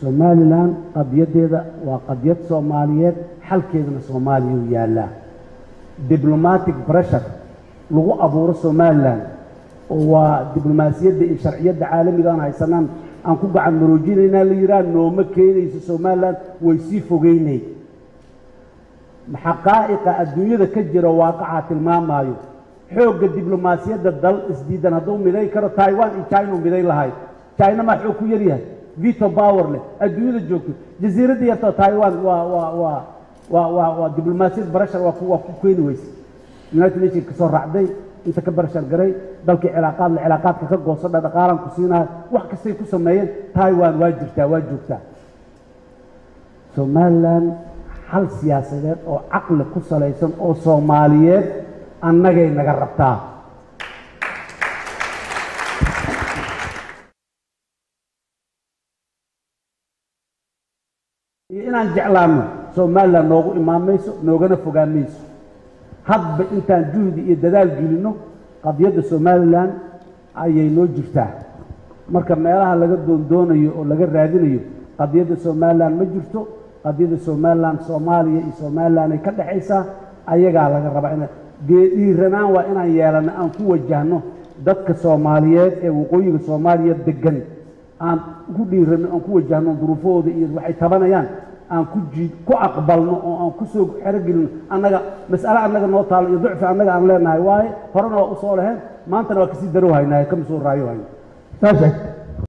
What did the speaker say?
somalilan qadiyaddeeda waa qadiyad soomaaliyeed xalkeedana soomaaliya u yaallaa diblomatic pressure lagu abuuro somalilan oo waa diblomaasiyadda iyo sharciyadda caalamiga aan haysanaan aan ku gacan maroojinaynaa la yidhaha nooma keenayso somalilan way sii fogeynay xaqaa'iqa adduunyada ka jira waaqacaa tilmaamaayo xoogga diblomaasiyadda dal isdiidan hadduu miday karo taiwan iyo china u miday lahayd china maa xoog ku yaryahay vito power leh adduunyada joogto jasiiradda yartoo taiwan waa waa waa waa waa waa diblomaasiyad barashar waa ku waa ku keeni weyse united nation ka soo raacday inta ka barashar garay dalkii cilaaqaad la cilaaqaadka ka goosadha dhaqaalan ku siinahay wax kastay ku sameeyeen taiwan waa jirtaa waa joogtaa somalilan hal siyaasadeed oo caqli ku salaysan oo soomaaliyeed annagay naga rabtaa iyo inaan jeclaanno somalilan noogu imaan mayso noogana fogaan mayso hadba intaan juhdi iyo dadaal gelinno qadiyadda somalilan ayay noo jirtaa marka meelaha laga doondoonayo oo laga raadinayo qadiyadda somalilan ma jirto qadiyadda somalilan soomaaliya iyo somalilan ay ka dhexaysaa ayagaa laga rabaa ina dhiiranaan waa inaan yeelanno aan ku wajahno dadka soomaaliyeed ee waqooyiga soomaaliya degan aan ku dhiiranno aan ku wajahno duruufahooda iyo waxay tabanayaan aan ku jiid ku aqbalno oo aan ku soo xerogelino annaga mas'ale annaga noo taalo iyo ducfi annaga aan leenahay waaye horena waa u soo leheen maantana waa kasii darow haynaaye kama soo raayo hayno saa sheegtay